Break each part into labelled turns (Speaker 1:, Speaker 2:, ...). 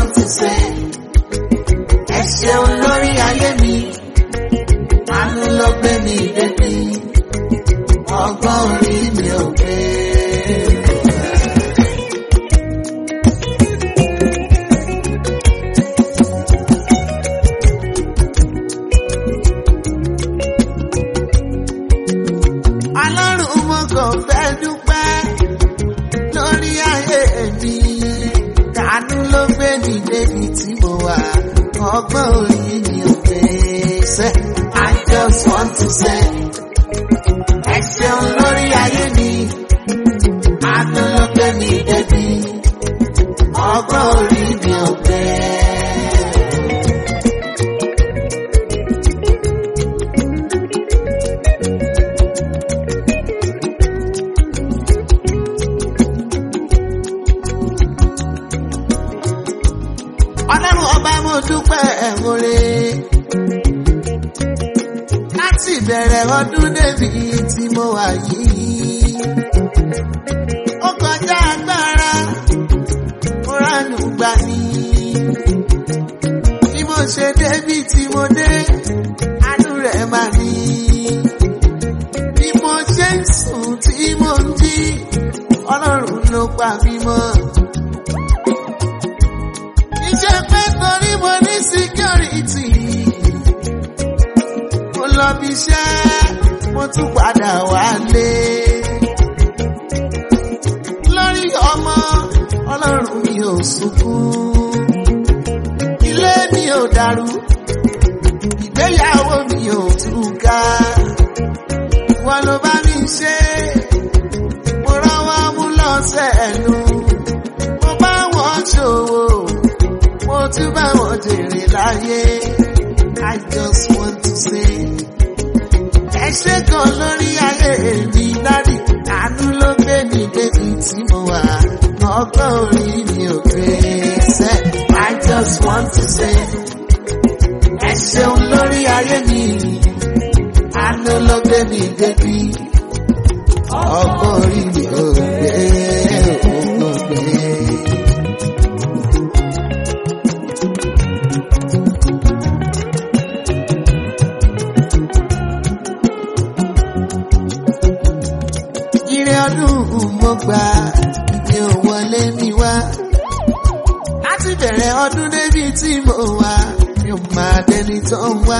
Speaker 1: want to say. Ẹ ṣeun lórí ayé mi. Àánú ló gbé mi débi. Ọgbọ́n orí mi ò gbé. Ọlọ́run mo kàn fẹ́ dúpẹ́ lórí ayé mi. Àánú ló gbé mi débi tí mo wà. Ọgbọ́n orí mi ò gbé sẹ́. I just want to say. Ẹ ṣeun lórí ayé mi. Àánú ló gbé mi débi. Ọgbọ́n orí mi ò gbé. Ọlọ́run ọba mo dúpẹ́ ẹ̀wọ̀rẹ́. Láti ìbẹ̀rẹ̀ ọdún débi tí mo wà yìí. Ó kọjá agbára, mo ránù gbà mí. Bí mo ṣe débi tí mo dé, àánú rẹ̀ máa ní. Bí mo ṣe ń sùn tí mo ń jí, Ọlọ́run ló pa mí mọ́. Iṣẹ́ pé torí mo ní security. Mo lọ bí iṣẹ́, mo tún padà wálé. Lórí ọmọ, ọlọ́run mi ò sunkún. Ilé mi ò dàrú, ìgbéyàwó mi ò túká. Wọ́n ló bá mi ṣe, mo rọ́wọ́ mú lọ́sẹ̀ ẹnu. Mo bá wọn ṣòwò mo tún bá wọn jèrè láyé. I just want to say. Ẹ ṣe kan lórí ayé mi dádì, àánú ló gbé mi débi tí mo wà. Ọgbọ́n orí mi ò gbé sẹ́. I just want to say. Ẹ ṣeun lórí ayé mi, àánú ló gbé mi débi. Ọgbọ́n orí mi ò gbé, ò gbé. Ire ọdún mo gbà mi ò wọlé mi wá. Láti bẹ̀rẹ̀ ọdún débi tí mo wà, mi ò máa dẹni tó ń wá.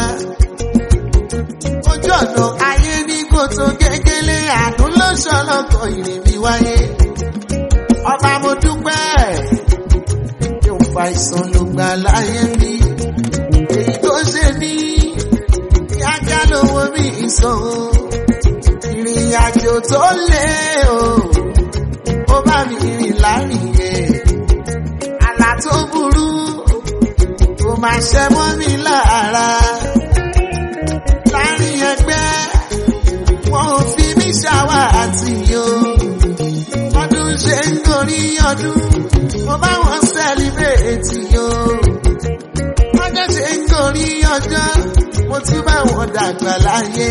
Speaker 1: Ojú ọ̀nà ayé ní kòtò gégélé àánú ló ṣọlọ́kọ̀ ìrìn mi wáyé. Ọba mo dúpẹ́, mi ò fa ìsàn ló gbà láyé mi. Èyí tó ṣe ní kíákíá lówó mi ìsàn o ìrìn àjò tó lé o ó bá mi rìn láàrìnyẹ àlá tó burú kò máa ṣe mọ́ mi lára láàrin ẹgbẹ́ wọn ò fi mí ṣàwà àti yo ọdún ṣe ń gorí ọdún mo bá wọn sẹ́líbrétì yo ọjọ́ ṣe ń gorí ọjọ́ mo tún bá wọn dàgbà láyé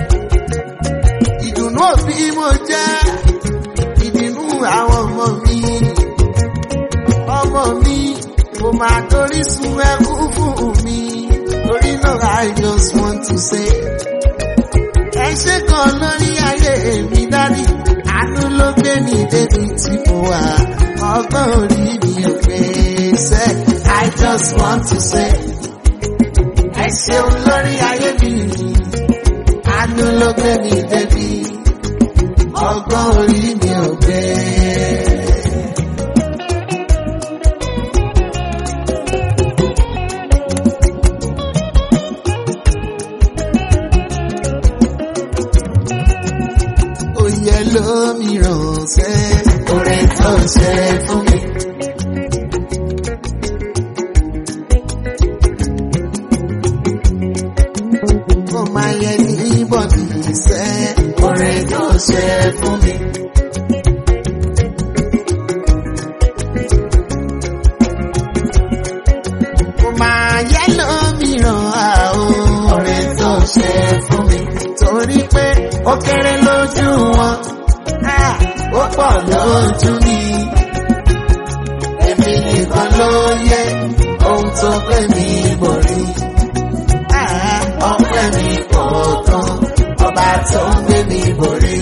Speaker 1: ìdùnnú òbí mo jẹ́ ìdùnnú àwọn ọmọ mi. Ọmọ mi kò máa torí sun ẹkú fún mi. Torí náà I just want to say. Ẹ ṣe kan lórí ayé mi dádì. Àánú ló gbé mi débi tí mo wà. Ọgbọ́n orí mi ò gbé sẹ́. I just want to say. Ẹ ṣeun lórí ayé mi àánú ló gbé mi débi ọgbọ́n orí mi ò gbé. Oyè lómìíràn ṣe oore tó ṣe fún mi. Ó máa yẹ ní bọ̀dì sẹ́ oore tó ṣe fún mi. Ó máa yẹ lómìíràn àó oore tó ṣe fún mi. Torí pé ó kéré lójú wọn, ah, ó pọ̀ lójú mi. Èmi nìkan ló yẹ ọpẹ́ mi borí. Ah, ọpẹ́ mi kò tán ọba tó ń gbé mi borí.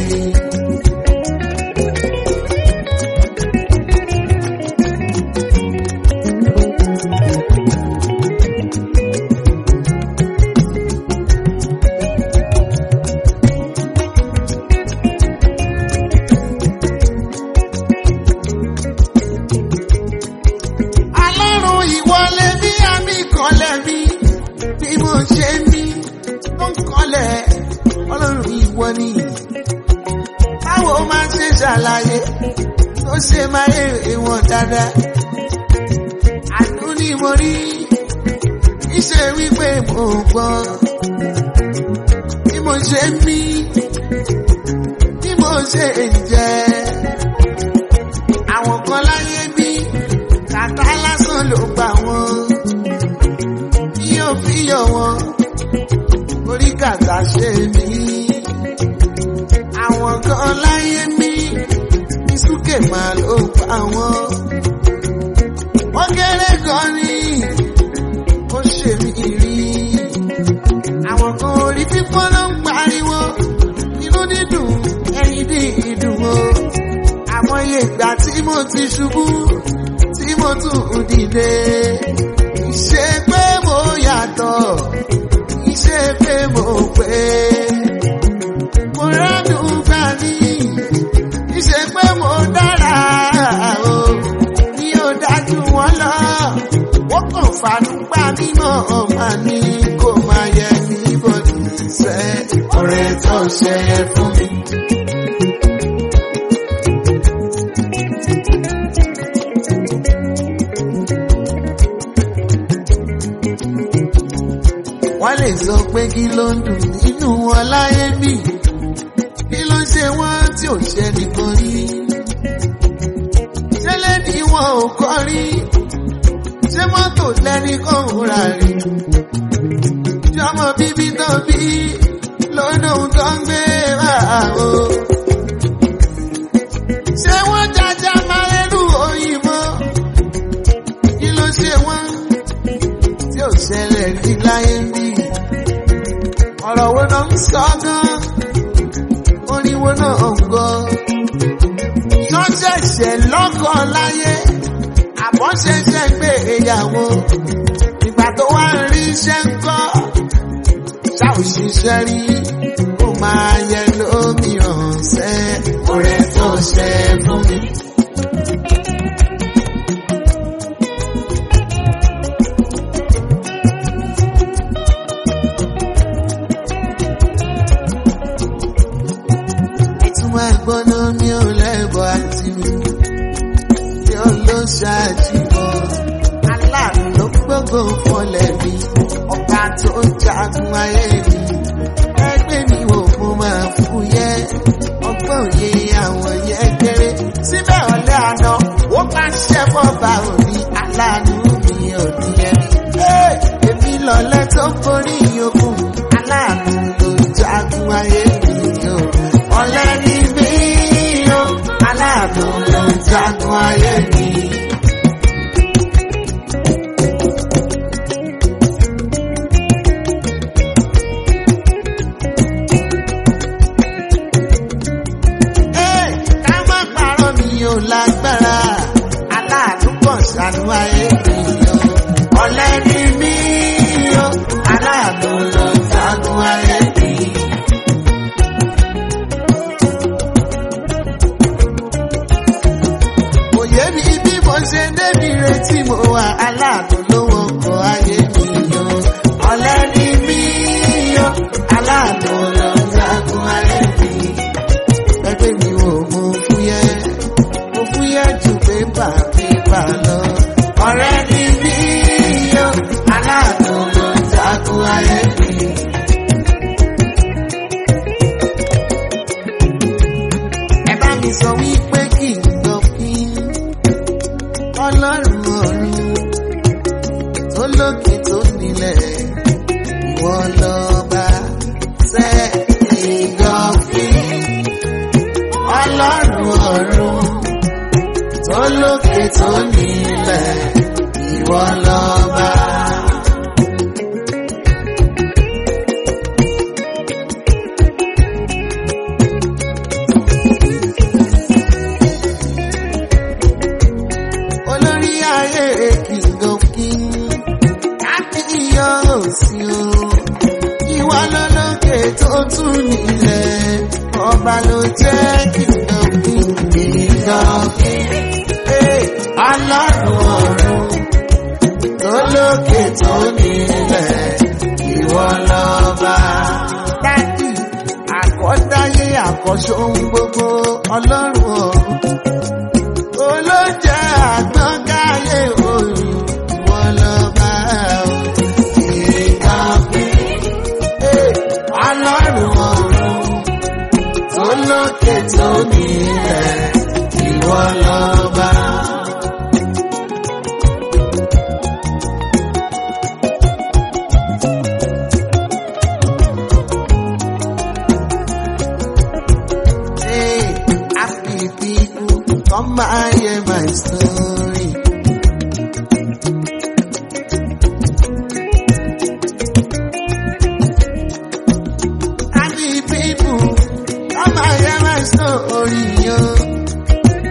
Speaker 1: Alárùn ìwọlé bí àmì kọlẹ̀ mi bí mo ṣe mí tó ń kọlẹ̀ ọlọ́run ìwọ ni. Báwo máa ṣe ṣàlàyé tó ṣe máa èrè wọn dáadáa? Àánú ni mo rí iṣẹ́ wípé mo gbọ́. Bí mo ṣe mí, bí mo ṣe ń jẹ. Àwọn kan láyé bí kàtá lásán ló gbà wọ́n. Bí ó fi yọ wọn, orí kàtá ṣe mí. Àwọn kan láyé mí, ní súkè máa ló gbà wọ́n. Wọ́n kéré gan ni, ó ṣe mí rí. Àwọn kan orí fífọ́ ló ń pariwo, inú dídùn, ẹyin dídùn o. Àmọye ìgbà tí mo ti ṣubú tí mo tún dìde. Ìṣe pé mo yàtọ̀, ìṣe pé mo pé. Mo rádùn gbà ní, ìṣe pé mo dára o. Mi ò dájú wọn lọ, wọ́n kàn fàánú gbà mí mọ́ ọ̀ma ní kò máa yẹ ní bọ́dù sẹ́. Ọ̀rẹ́ tó ṣe fún mi. wọ́n lè sọ pé kí ló ń dùn nínú wọn láyé bì kí ló ń ṣe wọ́n tí ò ṣe nìkan rí ṣẹlẹ̀ ni wọn ò kọ́ rí ṣé mọ́tò lẹ́ni kan ò rà rí jọmọ bíbí tó bí lọ́nà tó ń gbé wá o ṣé wọ́n jájá máa lẹ́nu òyìnbó kí ló ṣe wọ́n tí ò ṣẹlẹ̀ rí láyé bí. ọ̀rọ̀ wo náà ń sọ gan? orin wo náà ń gọ? wọ́n ṣẹ̀ṣẹ̀ lọ́kọ̀ láyé àbọ̀ ṣẹ̀ṣẹ̀ gbé ìyàwó. ìgbà tó wá ń rí iṣẹ́ ń kọ́ ṣá ò ṣiṣẹ́ rí ó máa yẹ lómìíràn ṣẹ́ ọ̀rẹ́ tó ṣe fún mi. ìtumọ̀ ẹ̀gbọ́nà mi ò lẹ́bọ̀ àti mi tí ó ló ṣàjùbọ̀ aláàrùn ló gbogbo fọlẹ̀ mi ọ̀gá tó jagun ayé mi ẹgbẹ́ mi wò mo máa fúyẹ́ ọgbọ́n òye àwọn yẹn kéré síbẹ̀ ọ̀lẹ́ àná ó máa ṣẹ́ fọ́ba òní aláàánú mi ò ní ẹni. èmi lọ̀lẹ́ tó borí yòókù aláàánú ló jagun ayé mi o ọ̀lẹ́ ni mí o aláàánú ló jagun ayé mi. Ẹ́, ká má parọ́ mi ò lágbára aláàánú pọ̀ sánú ayé mi o ọ̀lẹ́ ni mí o aláàánú ló jagun ayé mi. Òye mi bí mo ṣe débi retí mo wà aláàánú ló wọkọ̀ ayé mi o. Ọ̀lẹ́ ni mí o, aláàánú ló jagun ayé mi. Ẹgbẹ́ mi ò mọ fúyẹ́, mo fúyẹ́ ju pépà pépà lọ. Ọ̀rẹ́ ni mí o, aláàánú ló jagun ayé mi. Ẹ bá mi sọ wípé kì í sọ kí ọlọ́run ọ̀run tó lókè tó nílẹ̀ ìwọ lọ́ba tẹ́ ìgọ́fì. Ọlọ́run ọ̀run tó lókè tó nílẹ̀ ìwọ lọ́ba. tún nílẹ̀ ọba ló jẹ́ kìdọ̀kì kìdọ̀kì ọlọ́run ọ̀run tó lókè tó nílẹ̀ ìwọ lọ́ba. Dádì àkọ́dáyé àkọ́ṣọ́ ohun gbogbo ọlọ́run ọ̀run olóúnjẹ àgbọ̀ngáyé òòrùn ìwọ lọ́ba ìkànnì ọlọ́run ọ̀run tó lókè tó nílẹ̀ ìwọ lọ́ba. Hey, happy people, come and hear my story. Happy people, come and hear my story. Yo.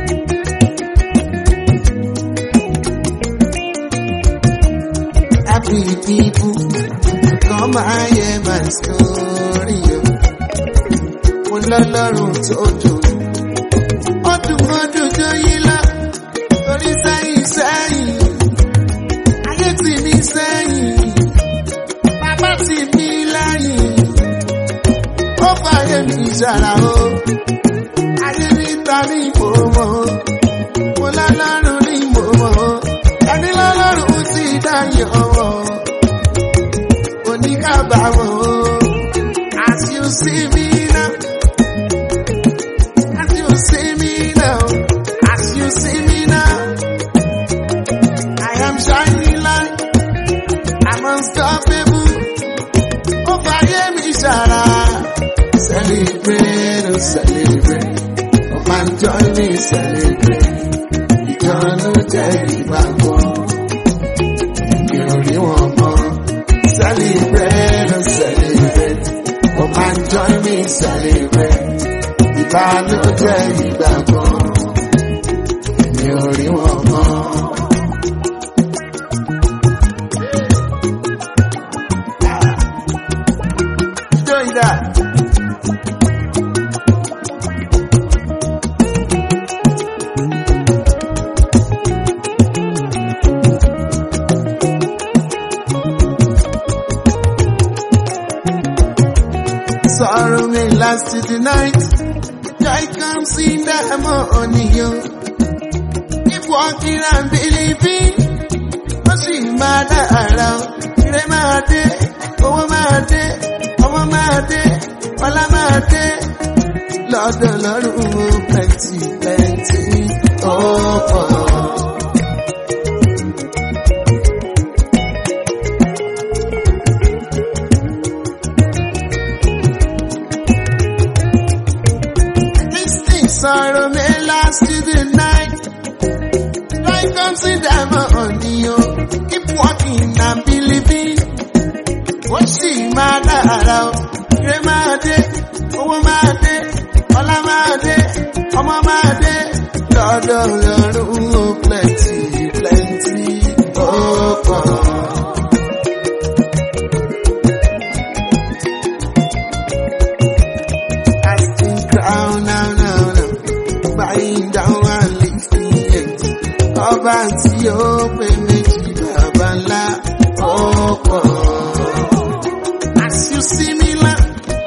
Speaker 1: Happy people, come and hear my story. Yo. Mo lọ́lọ́run tó dùn ọdún ọdún tó yí lọ torí sẹ́yìn sẹ́yìn ayé tì mí sẹ́yìn bàbá tì mí lẹ́yìn ó fàyè mi ṣàrà o ayé níta ní ìmọ̀ọ́mọ́ mo lọ́lọ́run ní ìmọ̀ọ́mọ́ ẹni lọ́lọ́run ti dáyọ̀ ọ̀wọ́ oníkàbàmọ́ as you see me now. As you see me now, as you see me now, I am shining light, I'm unstoppable. Oh, fire me, Shara. Celebrate, oh, celebrate. Oh, man, join me, celebrate. Ìjọ́nú jẹ́ ìgbàgbọ́. Ìròyìn wọn mọ́. Celebrate, oh, celebrate. Oh, man, join me, celebrate ìbánújẹ́ ìgbàgbọ́ mi ò rí wọn mọ́. Join that. Sorrow may last to the night. Joy comes in the morning, yo. Keep walking and believing. Ó sì máa dára o. Ire máa dé, owó máa dé, ọmọ máa dé, ọlá máa dé. Lọ́dọ̀ lọ́rùn o, plenty, plenty, ó pọ̀. This thing sorrow may last to the night. Life comes in the morning, yo. Keep walking and believing. Ó sì máa dára o. Ire máa dé, owó máa dé, ọlá máa dé, ọmọ máa dé. Lọ́dọ̀ lọ́rùn ó plenty, plenty, ó pọ̀. Casting crown now, now, now. Buying down and lifting it. Ọba tí ó pè méjì bàbá ńlá ọ̀pọ̀. As you see me now,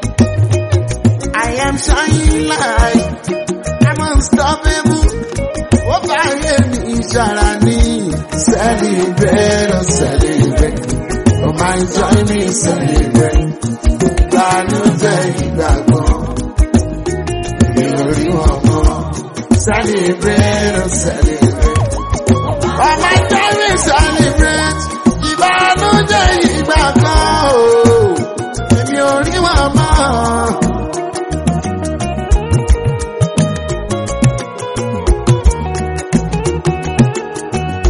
Speaker 1: I am shining light. I'm unstoppable. Ó fàyè mi ìṣàrà ní celebrate, oh celebrate. Oh my join me celebrate. Ìbànújẹ́ ìgbàgbọ́. Ìròrí wọn mọ́. Celebrate, oh celebrate. Ọmọ ìjọba celebrate. Ìbànújẹ́ ìgbà kan o. Èmi ò rí wọn mọ́.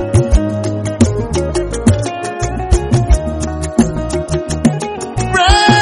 Speaker 1: Praise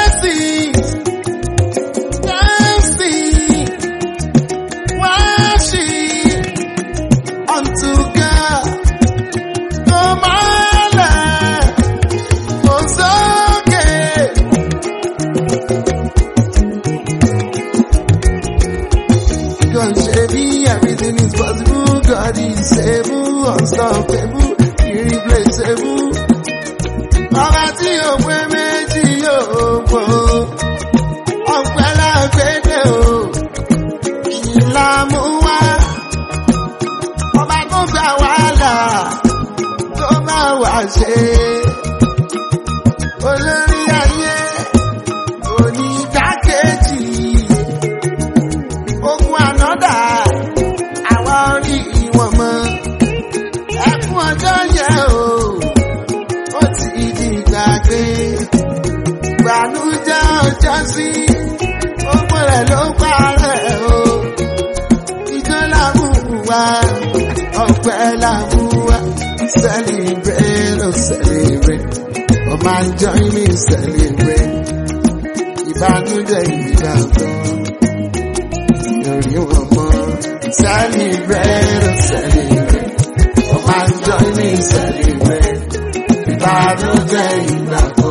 Speaker 1: já sí gbogbo rẹ̀ ló parẹ́ o ìjọ làmúwa ọpẹ́ làmúwa celebrate oh celebrate oh man join me celebrate ìbànújẹ́ ìgbàgbọ́ lórí wọn mọ́ celebrate oh celebrate oh man join me celebrate ìbànújẹ́ ìgbàgbọ́.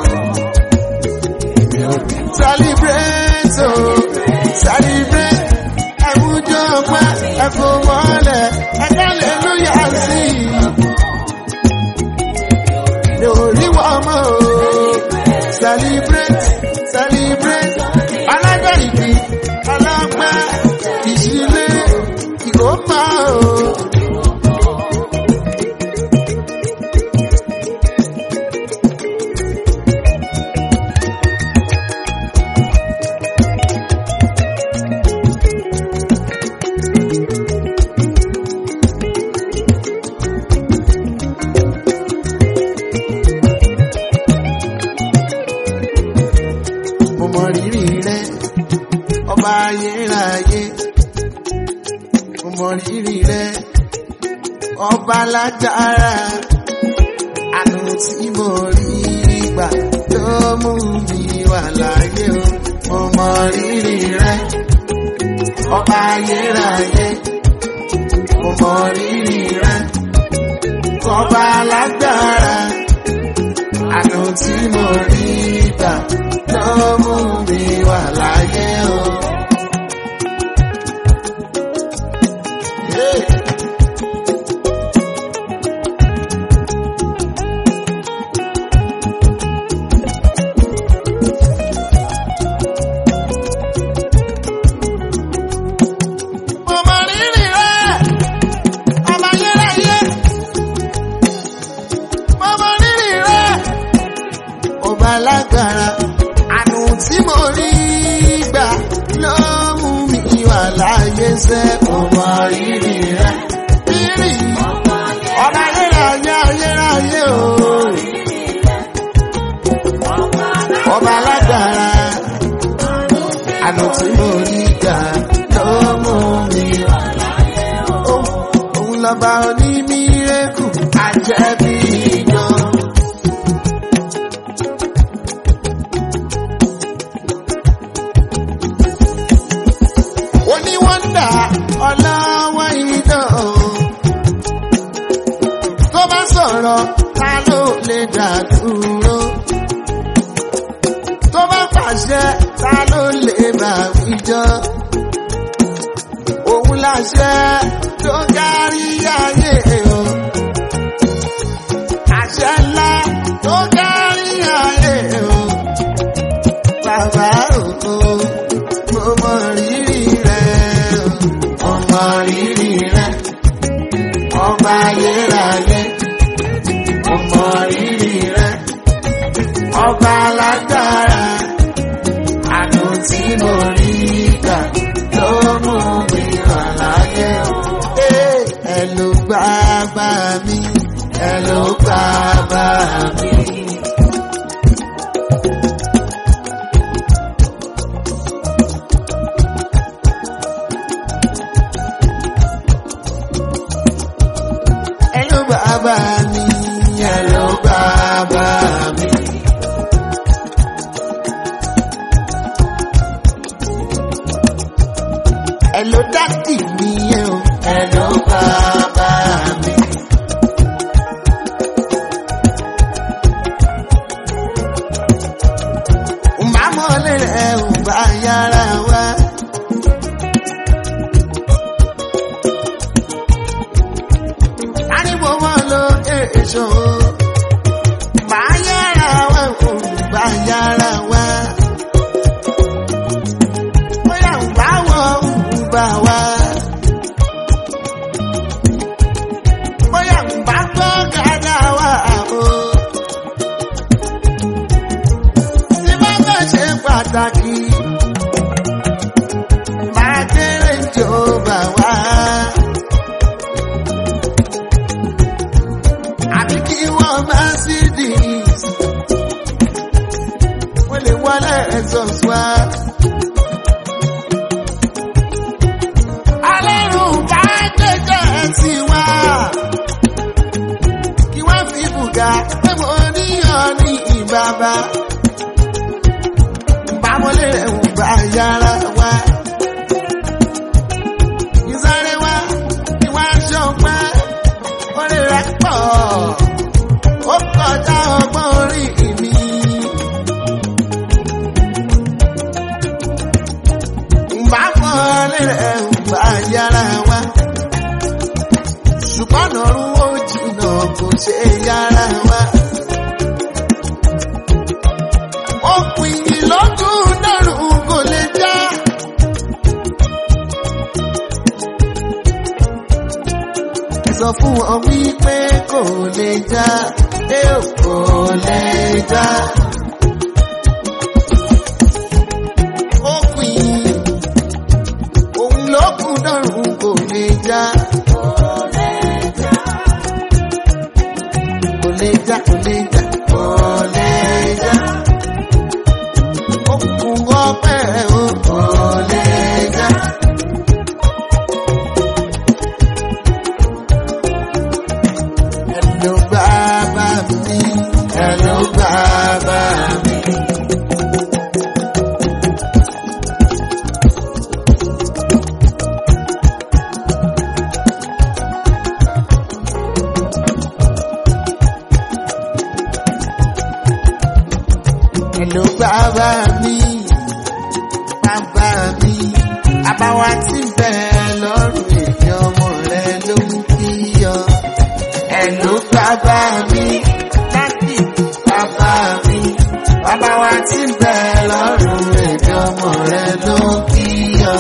Speaker 1: Celebrate, oh, celebrate. Ẹ̀wùjọ ọpẹ́, ẹ̀fọ́ wọlé, ẹ̀ka lẹ́lúyà sí. Lórí wọ́n mọ́ o. Celebrate, celebrate. Alájọ́ ìbí, ọlọ́pẹ́, ìṣílé, ìkópa o. mo mọ rírì rẹ ọba ayérayé mo mọ rírì rẹ ọba lágbára àánú tí mo rí gbà ló mú mi wà láyé o mo mọ rírì rẹ ọba ayérayé mo mọ rírì rẹ ọba lágbára àánú tí mo rí gbà ló mú mi wà láyé o. Hey. Mo mọ rírì rẹ̀, ọba ayérayé. Mo mọ rírì rẹ̀, ọba lágbára. Àánú tí mo rí gbà ló mú mi wà láyé sẹ́. Mo mọ rírì rẹ̀, rírì ọba ayérayé ayérayé o. Ọba lágbára àná tí mo rí gbà ló mú mi wà láyé o. Òun lọ́ba onímírèkù àjẹbí iná. Oníwọ́ndà ọlọ́wọ́ iná o. Tó bá sọ̀rọ̀ ta ló lè dá dúró? Tó bá pàṣẹ ta ló lè bá wíjọ́? Òun láṣẹ tó kárí ayé o. Àṣẹ ńlá tó kárí ayé o. Bàbá òkú, mo mọ rírì rẹ̀ o. Mo mọ rírì rẹ̀. Ọba ayérayé, mo mọ rírì rẹ̀. Ọba alágbára, àánú tí mo rí gbà ló mú mi wà láyé o. Ee, Ẹ ló gbà bá mi, ẹ ló gbà bá mi. Ẹ ló gbà bá mi, ẹ ló gbà bá mi. Ẹ ló dádì mi ẹ o, ẹ ló gbà bá mi. Màmọ́lẹ̀ rẹ̀ ò bá yára wá. Ariwo wọn lo èso. Bá yára wá, ò bá yára wá. Bóyá ò bá wọ ò bá wá. Bóyá ò bá gbọ́ gàdá wá o. Tí bá bá ṣe pàtàkì. Máa kéré ìjọba wá. àbí kí wọ́n Mercedes wọ́n lè wọlé Jesus wá. Alẹ́rùn bá jẹ́jẹ́ sí wá. Kí wọ́n fi bùgà pé mo níyàn ní ìbàbá. Bámọ́lé rẹ̀ ń bá yára wá. Ìsáré wá, ìwà ṣọpẹ́, orí rẹ̀ pọ̀. Ó kọjá ọgbọ́n orí mi. Mbà mọ́lé rẹ̀ ń bá yára wá. Ṣùgbọ́n ọ̀run ó jìnnà kò ṣe yára wá. Okùn ìyìn lọ́dún dọ́rùn kò lè já. Ẹ sọ fún wọn wípé kò lè já. Ẹ ò kò lè já. Okùn ìyìn òun lọ́kùn dọ́rùn kò lè já. Kò lè já, kò lè já, kò lè já. Okùn ọpẹ́ o kò lè já. Hello bàbá mi, hello bàbá mi. Hello bàbá mi, bàbá mi, àbáwá tí ń bẹ lọ́rùn èmi ọmọ rẹ ló ń kíyọ. Hello bàbá mi, láti bàbá mi, bàbá wa tí ń bẹ lọ́rùn èmi ọmọ rẹ ló ń kíyọ.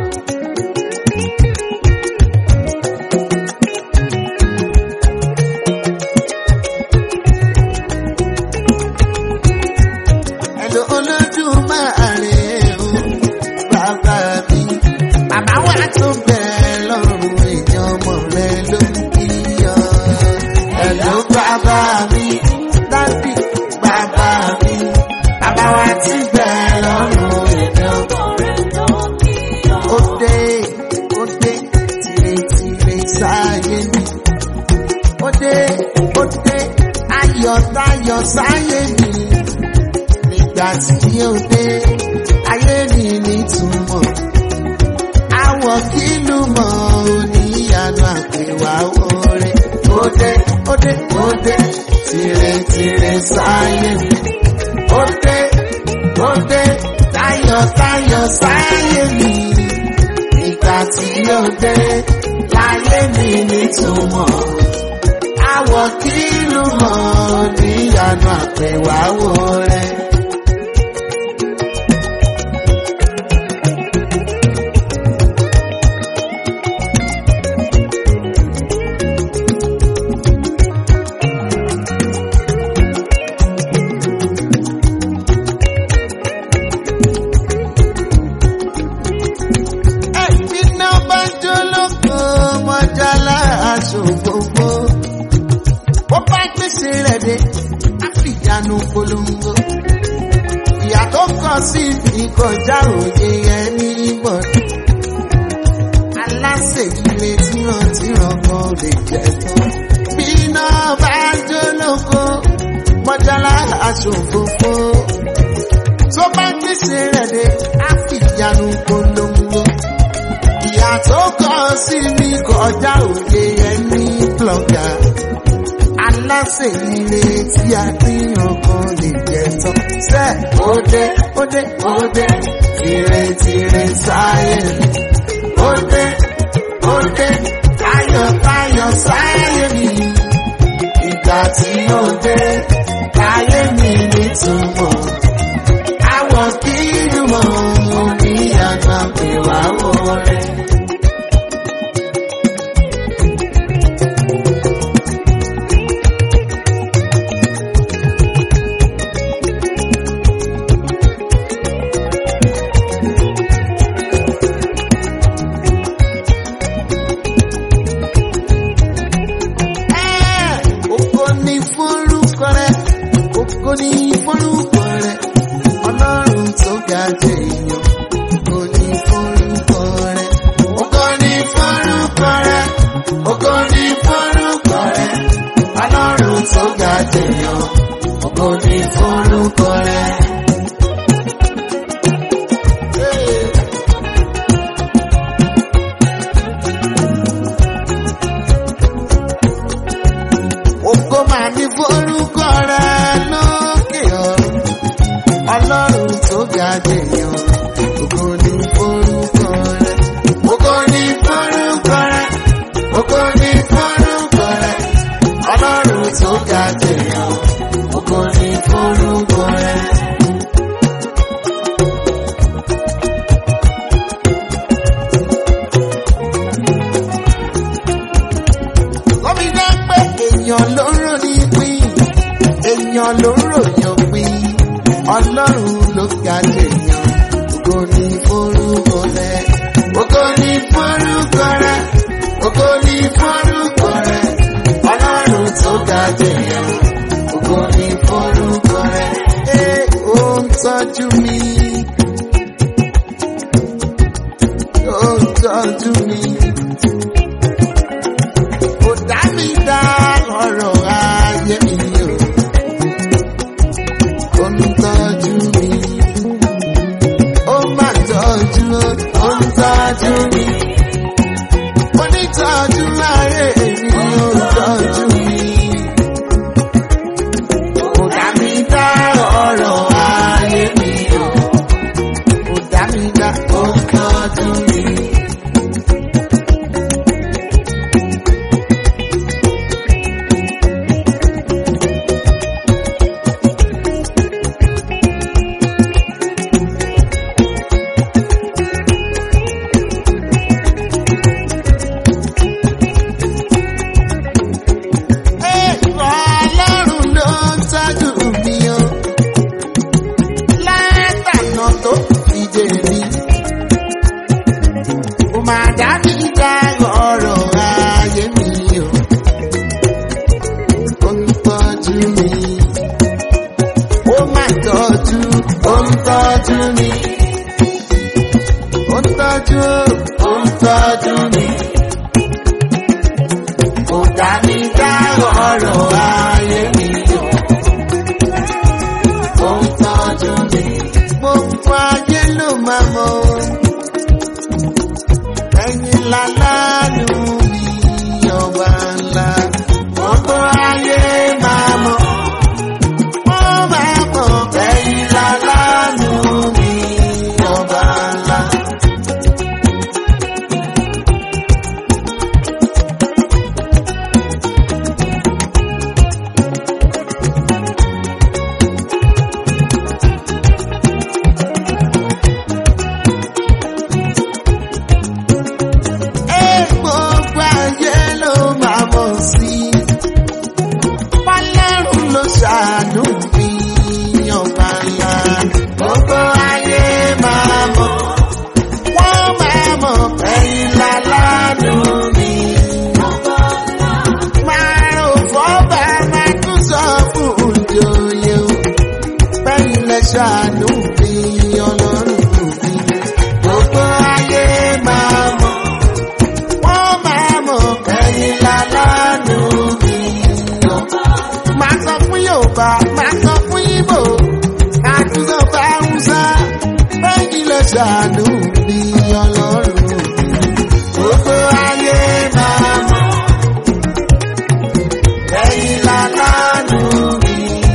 Speaker 1: Hello Olódùmarè o, bàbá mi. Bàbá wa tó bẹ̀ lọ́rùn èèyàn ọmọ rẹ ló ń kíyọ. Hello bàbá mi, dábì bàbá mi. Bàbá wa ti bẹ̀ lọ́rùn èèyàn ọmọ rẹ ló ń kíyọ. Ó dé, ó dé, tìrètìrè sáyé mi. Ó dé, ó dé, ayọ̀ tayọ̀ sáyé mi nígbà tí ó dé ayé mi nítumọ̀ àwọ̀ kìlú mọ̀ oníyanu àpèwà oore ó dé ó dé ó dé tìrètìrè sáyé mi ó dé ó dé tayọ̀tayọ̀ sáyé mi nígbà tí ó dé láyé mi nítumọ̀ àwọ̀ kìlú mọ̀ oníyanu àpèwà oore. Ẹ̀mí náà bá jó lóko mọ́jálá aṣọ gbogbo. Ó bá gbèsè rẹ̀ dé, á fi ìyanu polongo. Ìyá tó kọ sí ìkọjá òye ẹni bọ̀dọ̀. Aláṣẹ ilé tíran-tíran kan lè jẹ tán. Bí náà bá jó lóko mọ́jálá aṣọ gbogbo. Tó bá gbèsè rẹ̀ dé, á fi ìyanu polongo ìyá tó kọ sí mi kọjá òye ẹni blọgà aláṣẹ ilé tí a pín ọkàn lè jẹ tán sẹ ó dé ó dé ó dé tìrètìrè sáyé mi ó dé ó dé tayọ̀tayọ̀ sáyé mi ìgbà tí ó dé láyé mi nítumọ̀ àwọ̀ kí ni mo ní àgbà pé wá wọlé. Ògo ni fórúkọ rẹ̀, ògo ni fórúkọ rẹ̀, ọlọ́run tèèyàn. Ògo ni forúkọ rẹ̀. Ògo ni forúkọ rẹ̀. Ògo ni forúkọ rẹ̀. Ọlọ́run tó ga tèèyàn. Ògo ni forúkọ rẹ̀. Lọ́mi jẹ́ pé èèyàn ló ń rò ní pín, èèyàn ló ń ròyàn pín, ọlọ́run ló ga jèèyàn, ògo ni forúkọ rẹ̀, ògo ni forúkọ rẹ̀, ògo ni forúkọ rẹ̀, ọlọ́run tó ga jèèyàn, ògo ni forúkọ rẹ̀, ẹ ó ń tọ́jú mi, ó ń tọ́jú mi kò dá mi dá ọ̀rọ̀ ayé mi o. Ó ń tọ́jú mi, ó máa tọ́jú, ó ń tọ́jú mi. Mo ní tọ́jú ayé mi, ó ń tọ́jú mi. Kò dá mi dá ọ̀rọ̀ ayé mi o. Kò dá mi dá, ó ń tọ́jú mi. Ọlọ́run ló ń tọ́jú mi o. Látànà tó fi dé mi. Ó máa dá mi dá ọ̀rọ̀ ayé mi o. Ó ń tọ́jú mi. Ó máa tọ́jú, ó ń tọ́jú mi. Ó ń tọ́jú, ó ń tọ́jú mi kò dá mi dá ọ̀rọ̀ ayé mi o. Ó ń tọ́jú mi. Gbogbo ayé ló máa mọ̀ o. Ẹ̀yin lálánú mi ọba ńlá. Gbogbo ayé máa mọ̀. Wọ́n máa mọ̀ ẹ̀yin lálánú mi ọba ńlá. Ẹ gbogbo ayé ló máa mọ̀ sí. Fọlọ́run ló ṣàánú mi ọba ńlá. Gbogbo ayé máa mọ̀. Wọ́n máa mọ̀ ẹ̀yin lálánú mi. Máa rò fọ́bà máa tún sọ fún òjòyè o. Bẹ́yìn lẹ ṣàánú mi ọlọ́run mi. Gbogbo ayé máa mọ̀ wọ́n máa mọ̀ ẹ̀yin lálánú mi. Máa sọ fún Yorùbá, máa sọ fún Ìgbò, máa tún sọ fún Hausa, bẹ́ẹ̀ni lọ ṣàánú mi ọlọ́run mi. Gbogbo ayé máa mọ̀ ẹ̀yin lálánú mi.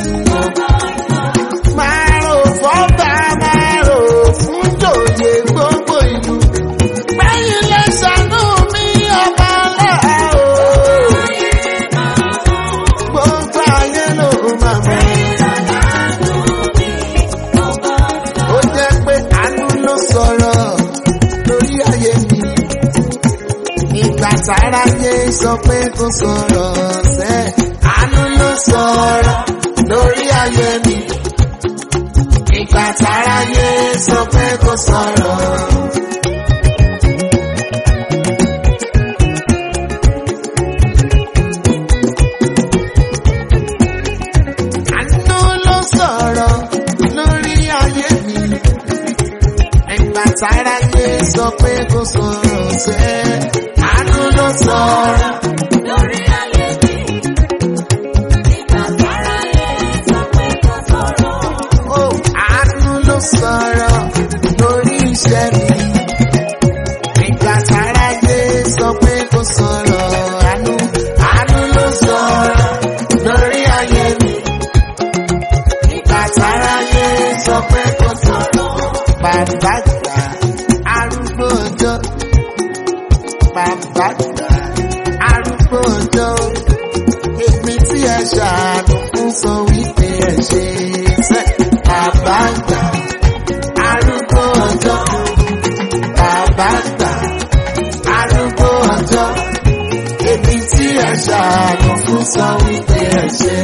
Speaker 1: Máa rò fọ́ba, máa rò fún jòyè gbogbo ìlú. Bẹ́yìn lè ṣàánú mi ọba ńlá o. Gbogbo ayé ló máa mọ̀. Ó jẹ́ pé àánú ló sọ̀rọ̀ lórí ayé mi. Ìgbà táráyé sọ pé kò sọ̀rọ̀ sẹ́. Àánú ló sọ̀rọ̀ lórí ayé mi. Ìgbà táráyé sọ pé kò sọ̀rọ̀. Àánú ló sọ̀rọ̀ lórí ayé mi. Ẹgbà táráyé sọ pé kò sọ̀rọ̀ sẹ́. Àánú ló sọ̀rọ̀.
Speaker 2: lórí ayé mi. Ìgbà tára yẹ sọ pé kò sọ̀rọ̀.
Speaker 1: Ó àánú ló sọ̀rọ̀ lórí iṣẹ́ mi. Ẹgbà táráyé sọ pé kò sọ̀rọ̀. Àánú àánú ló sọ̀rọ̀ lórí ayé mi. Ìgbà táráyé sọ pé kò sọ̀rọ̀. bàbá gbà arúgbó ọjọ́ bàbá gbà arúgbó ọjọ́ èmi tí ẹ ṣàánú fún sọ wípé ẹ ṣe sẹ́ bàbá gbà arúgbó ọjọ́ bàbá gbà arúgbó ọjọ́ èmi tí ẹ ṣàánú fún sọ wípé ẹ ṣe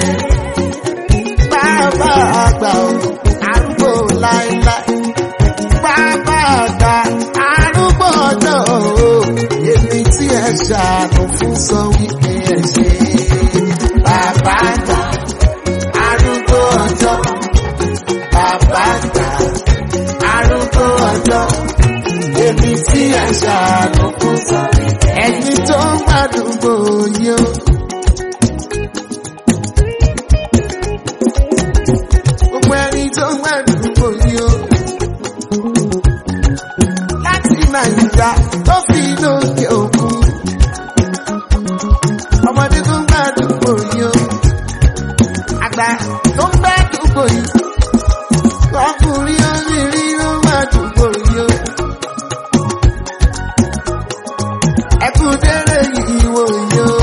Speaker 1: bàbá àgbà o arúgbó láéláé bàbá àgbà arúgbó ọjọ́ o èmi tí ẹ ṣàánú fún sọ wípé ẹ ṣe bàbá àgbà arúgbó ọjọ́ bàbá àgbà arúgbó ọjọ́ èmi tí ẹ ṣàánú fún sọ wípé ẹni tó ń gbàdúgbò yìí o. gbogbo ẹni tó ń gbàdúgbò yìí o. láti nàìjíríà tó fi lókè òkun. ọmọdé tó ń gbàdúgbò yìí o. àgbà tó ń gbàdúgbò yìí. ọkùnrin obìnrin ló ń gbàdúgbò yìí o. ẹkú délé yìí wò yìí o.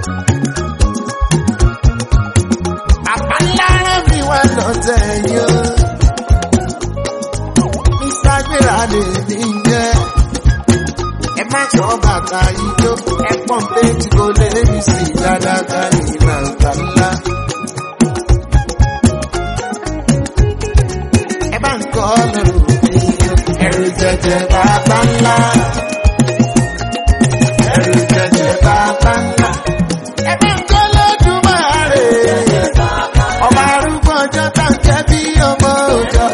Speaker 1: àpálára mi wá lọ́tẹ̀ yìí o. Mr. Gbéra lè ní jẹ́. Ẹ má sọ bàtà ijó, ẹ pọ̀n péjì kò lè rí sí dáadáa ní nàìjíríà ńlá. Ẹ bá ń kọ́ lọ́rùn mi, ẹ̀rù jẹjẹ bàbá ńlá. Ẹ̀rù jẹjẹ bàbá ńlá. Ẹ bá ń kọ́ lọ́dún máa rè é. Ọba arúgbó ọjọ́ tá ń jẹ́ bí ọmọ òjò.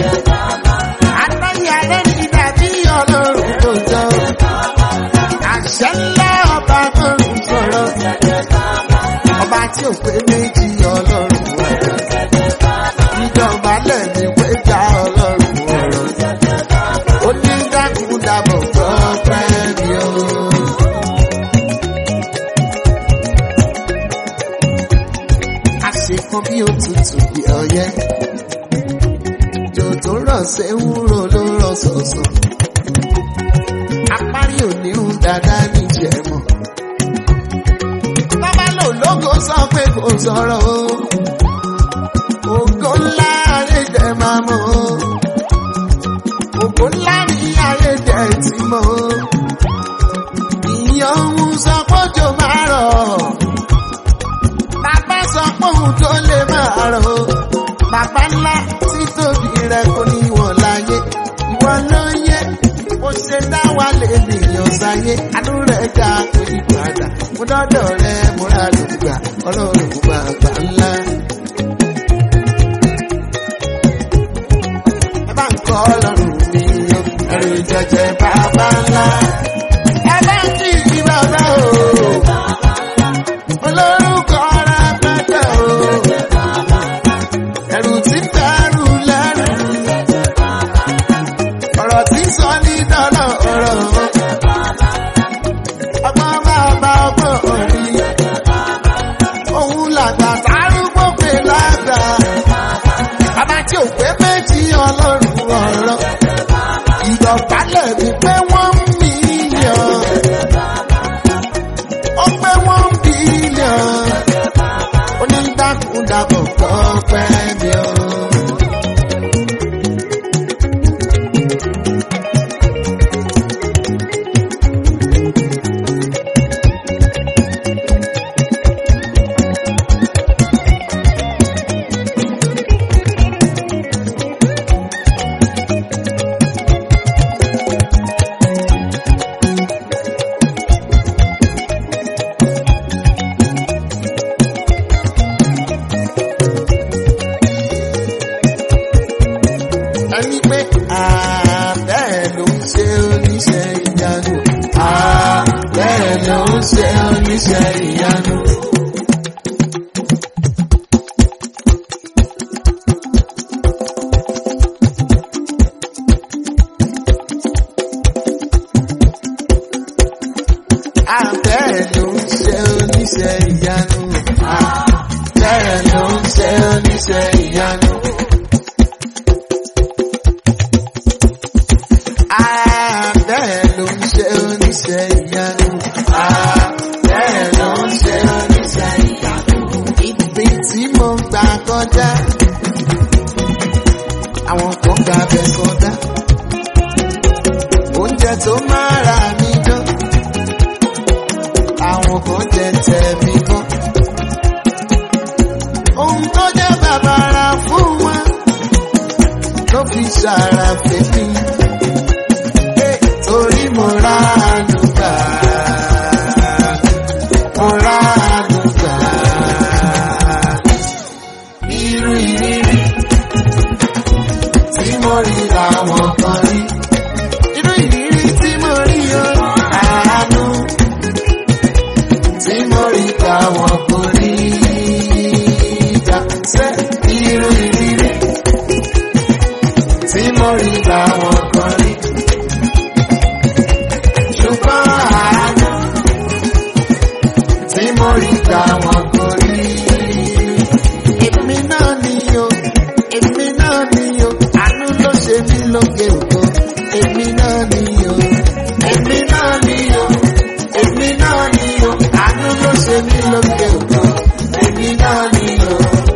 Speaker 1: Àtàyè alẹ́ ní dàbí ọlọ́run tó jọ. Àṣẹ ńlá ọba tó ń sọ̀rọ̀. Ọba tí ò pé méjì ọlọ́run ọ̀rọ̀. Ìjọba lẹ́ni pé já ọlọ́run ọ̀rọ̀. Ó ní dákúndàbọ̀ gbọ́ pẹ́ mi o. àṣekàn bí òtútù bí ọyẹ́ jò tó rọ̀ ṣe ń rò ló rọ̀ sọ̀sọ̀ apárí òní ń dáadáa níjẹ̀mọ̀ bàbá lò lógo sọ pé kò sọ̀rọ̀ o ògo ńlá ayé jẹ máa mọ̀ o ògo ńlá ní ayé jẹ ti mọ̀ o ìyàn ń sọ pọ́jọ́ máa rọ̀ bàbá sọ pé òun tó lè máa rò ó. Bàbá ńlá tí tóbi rẹ̀ kò ní wọ̀n láyé. Ìwọ ló yẹ bó ṣe dá wa lè nìyàn sáyé. Àánú rẹ̀ ga kò ní padà. Mo dọ́dọ̀ rẹ̀ mo rà lùgbà ọlọ́run bàbá ńlá. Ẹ bá ń kọ́ ọlọ́run mi o, ẹ̀rù jẹjẹ bàbá ńlá. Ẹ bá ń kí ìdí bàbá o olórúkọ ara pẹ́pẹ́ o. Ẹ̀rù tí ń dẹrù lẹ́rù. Ọ̀rọ̀ tí ń sọ ní dọ́là ọ̀rọ̀. Ọgbọ́n bàbá ọgbọ́n orí. Òun làgbà tárúgbó pé lágbà. Bàbá tí ò pé méjì ọlọ́run ọ̀rọ̀. Ìdọ̀bálẹ̀ mi pé wọ́n ń mílíọ̀n. Ó pé wọ́n ń bílíọ̀n. Onídàkúndàbọ̀ kọ́ pẹ́ mi o. ẹni pé àbẹ́ẹ̀ ló ń ṣe oníṣẹ́ ìyanu. àbẹ́ẹ̀ ló ń ṣe oníṣẹ́ ìyanu. àbẹ́ẹ̀ ló ń ṣe oníṣẹ́ ìyanu. àbẹ́ẹ̀ ló ń ṣe oníṣẹ́ ìyanu. kọjá àwọn kan gbà bẹ kọjá oúnjẹ tó máa ra mi dán àwọn kan jẹ tẹ mi bọ́ ohun tó jẹ́ bàbàrà fún wọn ló fi ṣàrà fèmí torí mo ra àdúgbà mo ra àdúgbà irú ìrírí tí mo rí làwọn kan rí irú ìrírí tí mo rí o àánú tí mo rí làwọn kò rí gbà sẹ́ irú ìrírí tí mo rí làwọn kan rí ṣùgbọ́n àánú tí mo rí làwọn kò rí. Èmi náà ni o, èmi náà ni o, àánú ló ṣe mí lóge ògo. Èmi náà ni o, èmi náà ni o, èmi náà ni o, àánú ló ṣe mí lóge ògo. Èmi náà ni o.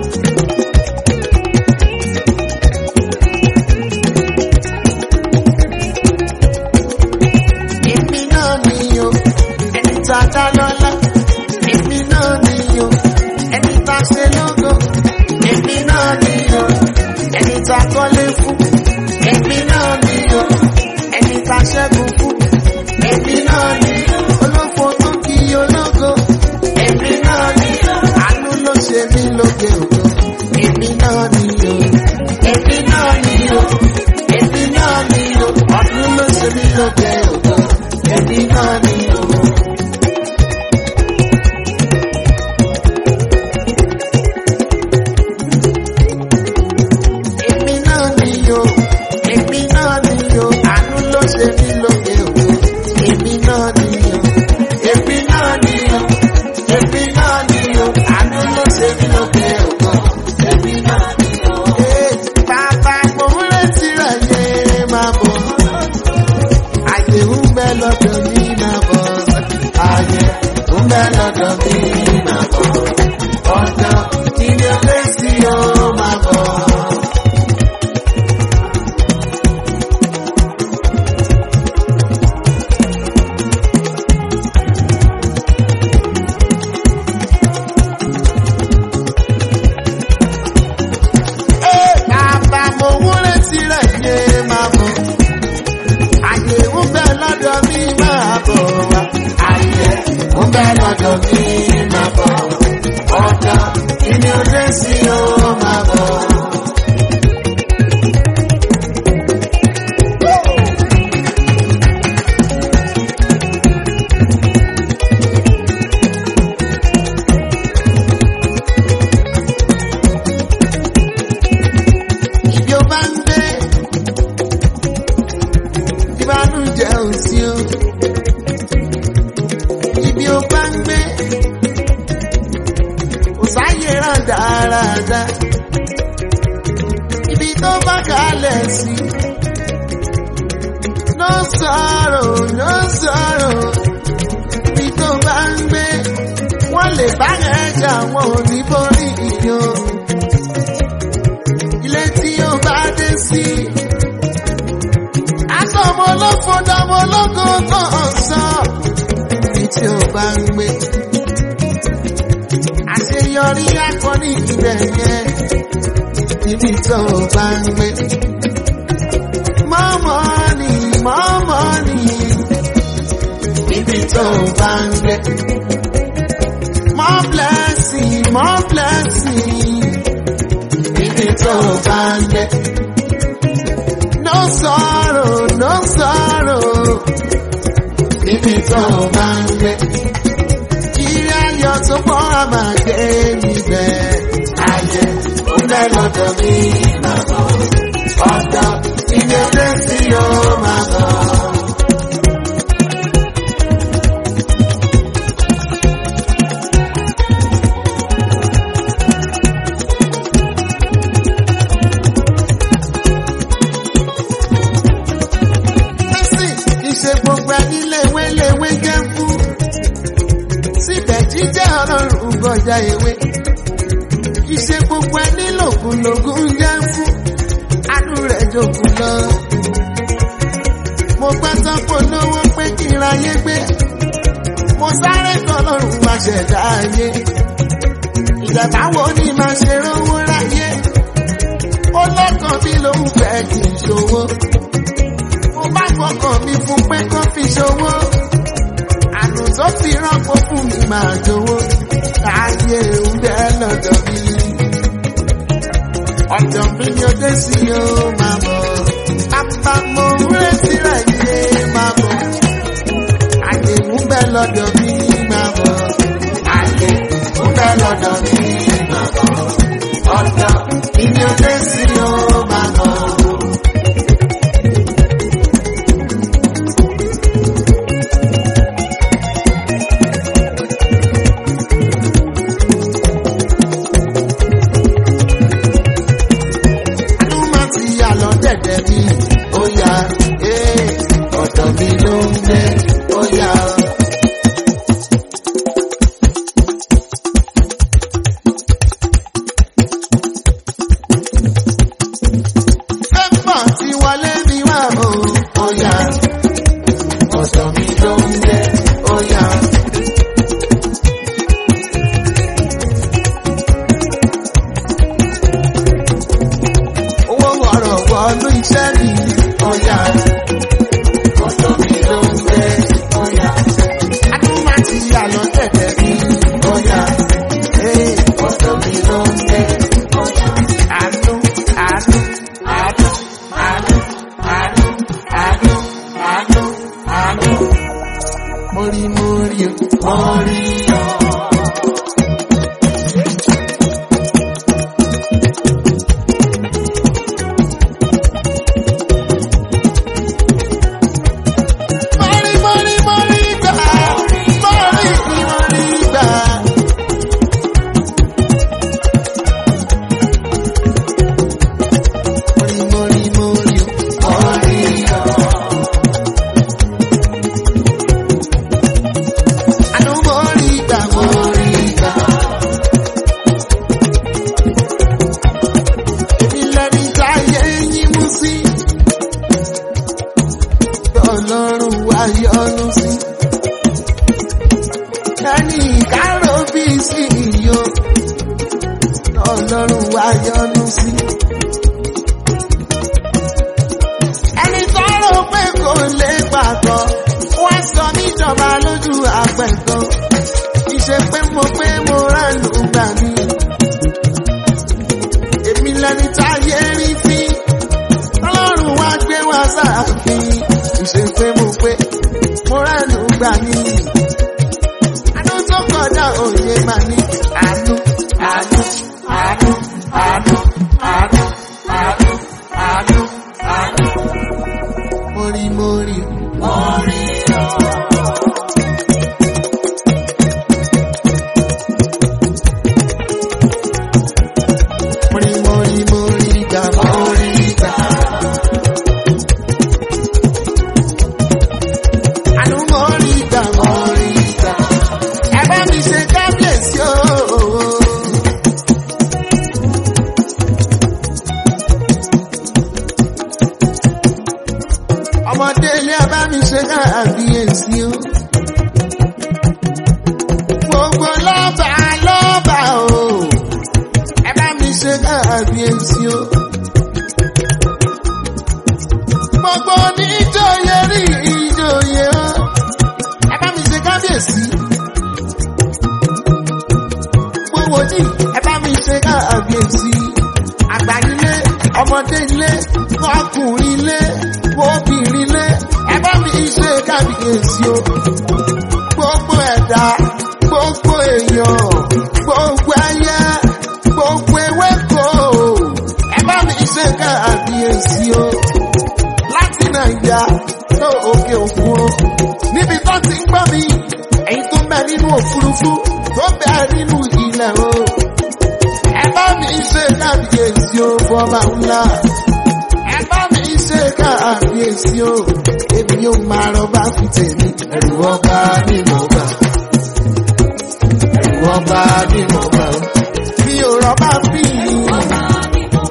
Speaker 1: Èmi náà ni o, ẹni tá a dá lọ́lá. Èmi náà ni o, ẹni tá a ṣe lógo. Èmi náà ni o, ẹni tá a kọ́lé fún. Èmi náà ni o, ẹni tá a ṣẹ́gun fún. Èmi náà ni olófo tó kí ológo. Èmi náà ni àánú ló ṣe mí lóge ògo. Èmi náà ni o, èmi náà ni o, èmi náà ni o, ọdún ló ṣe mí lóge ògo. Èmi náà ni o. Èmi náà ni o, èmi náà ni o, àánú ló ṣe mí lóge ògo. Èmi náà ni o, èmi náà ni o, èmi náà ni o, àánú ló ṣe mí lóge ògo. Èmi náà ni o. Ee, Bàbá mo ń retí rẹ̀ yé máa bọ̀. Àyè ń bẹ lọ́dọ̀ mi máa bọ̀. Àyè ń bẹ lọ́dọ̀ mi máa bọ̀. Ọ̀dọ̀ ilé ọ̀rẹ́ sí o máa bọ̀. Ee, bàbá mo wúrẹ́ tirẹ̀ yé máa bọ̀. Àyè ń bẹ lọ́dọ̀ mi máa bọ̀ wá. Àyè ń bẹ lọ́dọ̀ mi máa bọ̀. Ọ̀dọ̀ ìní òde sí o máa bọ̀. Ibi ó bá ń gbé, ìbánújẹ́ ò sí o. Ibi ó bá ń gbé, kò sáyé ràn dáadáa. Ibi tó bá kalẹ̀ sí. No sorrow, no sorrow. Ibi tó bá ń gbé, wọ́n lè bá yẹn jà wọn ò ní borí ìyó ilé tí ó bá dé sí. Aṣọ ọmọ olófo dọmọ ológo tó sọ. Ibi tí ó bá ń gbé. Àṣeyọrí akọni ibẹ̀ yẹn. Ibi tó bá ń gbé. Mọ́mọ́ ni mọ́mọ́ ni. Ibi tó bá ń gbé. More blessing, more blessing níbi tó bá ń gbé. No sorrow, no sorrow, níbi tó bá ń gbé. Ìrìn ayọ̀ tó pọ̀ á máa gbé níbẹ̀. Ayé ó bẹ́ lọ́dọ̀ mi máa bọ̀. Ọ̀dọ̀ ilé ọdẹ tí yóò máa bọ̀. Mercy, ìṣe gbogbo ẹni léwé léwé jẹ́ fún. Síbẹ̀ jíjẹ́ ọlọ́run gbọ́jà ewé. Ìṣe gbogbo ẹni lògùn jẹ́ fún àánú rẹ̀ jòkun lọ. mo gbá tọ́pọ̀ lówó pé kí n ráyé gbé mo sáré tọ́lọ́run wá ṣẹ̀dá ayé ìgbà táwọn ní máa ṣe rówó ráyé ó lọ́kàn mi lòun fẹ́ kí n ṣòwò mo bá fọkàn mi fún pé kó fi ṣòwò àánú tó fi rọ́pò fún mi máa jowó káyé ń bẹ́ lọ́dọ̀ mi ọ̀dọ̀ mi ni ó dé sí o máa bọ̀ bàbá mo ń retí rẹ̀ yé máa bọ̀ àyè ń bẹ́ lọ́dọ̀ mi máa bọ̀ àyè ń bẹ́ lọ́dọ̀ mi máa bọ̀ ọ̀dọ̀ mi ni ó dé sí o máa bọ̀. Àánú máa ti yà lọ dẹ̀dẹ̀ mi, ó yá, ee, ọ̀dọ̀ mi ló ń gbé, ó yá. Pépọ̀ ti wọlé mi wá o, ó yá, ọ̀dọ̀ mi ló ń gbé, ó yá. owó wọ̀rọ̀ wọnú iṣẹ́ mi. Ọ̀yà ọ̀dọ̀ mi ló ń gbé. Ọ̀yà adún má ti yà lọ tẹ̀tẹ̀ mi. Ọ̀yà ee ọ̀dọ̀ mi ló ń gbé. Ọ̀yà àánú àánú àánú àánú àánú àánú àánú àánú. Mo rí mo rí o, mo rí o. Mọ̀rí mọ̀rí mọ̀rí gbà, mọ̀rí mọ̀rí gbà. Mọ̀rí mọ̀rí mọ̀rí mọ̀rí gbà. Àánú mọ̀rí gbà, mọ̀rí gbà. Èmi lẹni táyé yín mú sí ọlọ́run wá yọ́nú sí. Ẹni ìkárò bí sí iyo, ọlọ́run wá yọ́nú sí. Ẹni tọ́rọ pé kò lè pàtó, wá sọ níjọba lójú àpẹ̀tọ́. Ìṣe pé mo pé mo ránù gbà mí. Èmi lẹni táyé rí fín ọlọ́run wá gbé wá sáàfin ìṣe pé mo pé mo ránù gbà ní. àánú tó kọjá òye mà ní. àánú àánú àánú àánú àánú àánú àánú àánú. mo rí mo rí mo rí o. mo rí mo rí mo rí gbà mo rí gbà. Àánú mo rí gbà mo rí gbà. Ẹ bá mi ṣe kábíyèsí o. Ọmọdé ilé ẹ bá mi ṣe kábíyèsí o. Gbogbo lọ́ba lọ́ba o. Ẹ bá mi ṣe kábíyèsí o. Gbogbo oníjòyè rí ìjòyè o. Ẹ bá mi ṣe kábíyèsí. Gbogbo ní ẹ bá mi ṣe kábíyèsí. Àgbà ilé, ọmọdé ilé, ọkùnrin ilé, obìnrin ilé. Ẹ bá mi ṣe kábíyèsí o. Gbogbo ẹ̀dá, gbogbo èèyàn, gbogbo ẹyẹ, gbogbo ewéko. Ẹ bá mi ṣe kábíyèsí o láti nàìjà tó òkè òkun o. níbi tó ti ń gbọ́ mi èyí tó ń bẹ nínú òfurufú tó bẹ nínú ilẹ̀ o. ẹ bá mi ṣe kábíyèsí o fọba ńlá. ẹ bá mi ṣe kábíyèsí o. èmi yóò máa rọba fi tèmi. ẹ̀rù ọba ni mo gbà. ẹ̀rù ọba ni mo gbà. mi ò rọba fi.
Speaker 2: Ọba ni mo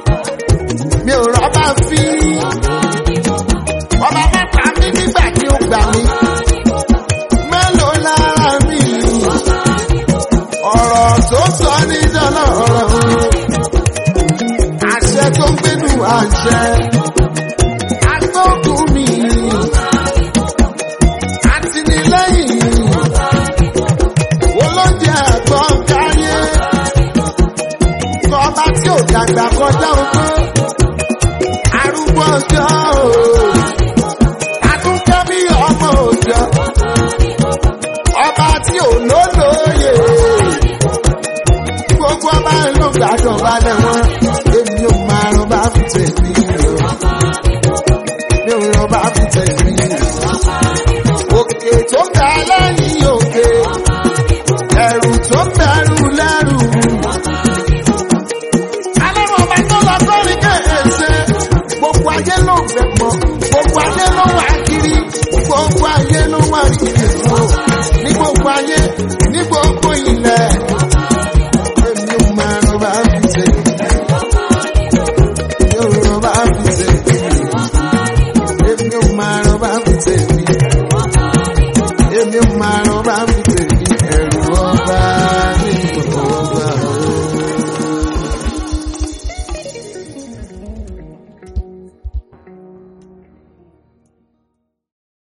Speaker 1: fún mi. Àtìlẹ́yìn olóúnjẹ àgbọ̀n káyé. Ọba tí ò dàgbà kọjá ogbó. Arúgbó ọjọ́ o. Àtúntẹ́ bí ọmọ òjò. Ọba tí ò lólóye. Gbogbo ọba ló gbàdọ̀ balẹ̀ wọn. Èmi ò máa rán bá fi tẹ̀lé. Mi ò rán bá fi tẹ̀lé.